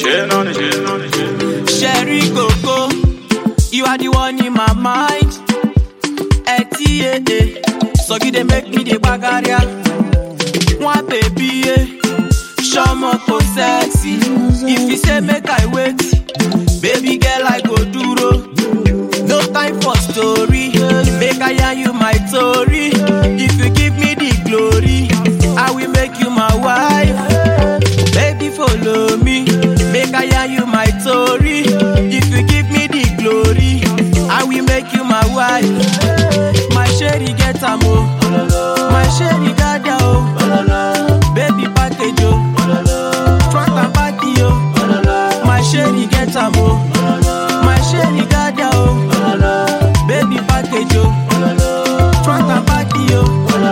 Chill on it, chill on it, chill. Sherry Coco, you are the one in my mind. Eti eh eh, so you dey make me dey bagaria. One baby eh, shomo ko sexy. If you say make I wait, baby girl I go duro. No time for story, make I yarn you my story. If you give me the glory, I will make you my wife. Baby follow me, make I yarn you my story. If you give me the glory, I will make you my wife. My sherry get am o, my sherry gada o, baby package o, front and back yo. My sherry get am o, my sherry gada o, baby package o, front and back yo.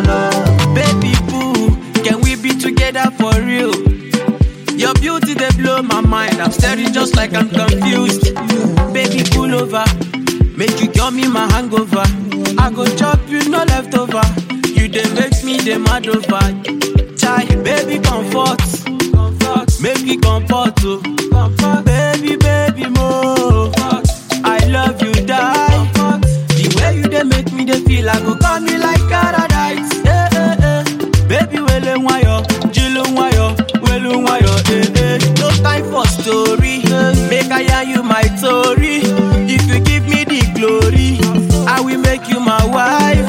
Baby boo, can we be together for real? Your beauty they blow my mind. I'm staring just like I'm confused. Baby, pull over. Make you cure me my hangover. I go chop you no leftover. You they make me the mad over. Chai, baby, comfort. Comfort. Make me comfort. Oh. Comfort. Baby, baby, more. I love you, die. The way you they make me they feel, I go call me like paradise. Eh, eh, eh. Baby, wele wayo, jilu wayo, welu wayo, eh, eh. No time for story, make I yarn you my story. If you give me the glory, I will make you my wife.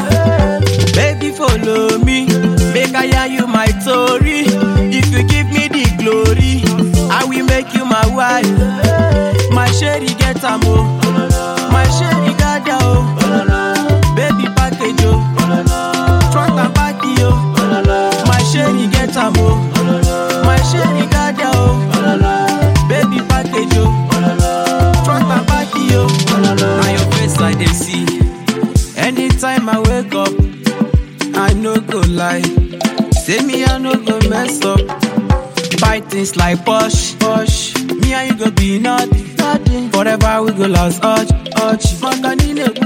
Baby, follow me, make I yarn you my story. If you give me the glory, I will make you my wife. My sherry get am o, my sherry gada o, baby package o, front and back yo. My sherry get am o, my sherry gada o, baby package o, front and back yo. Na your face I dey see, anytime I wake up, I no go lie, say me I no go mess up. Buy things like Posh, Posh. Me and you go be naughty, naughty. Forever we go last, urge, urge. Makanine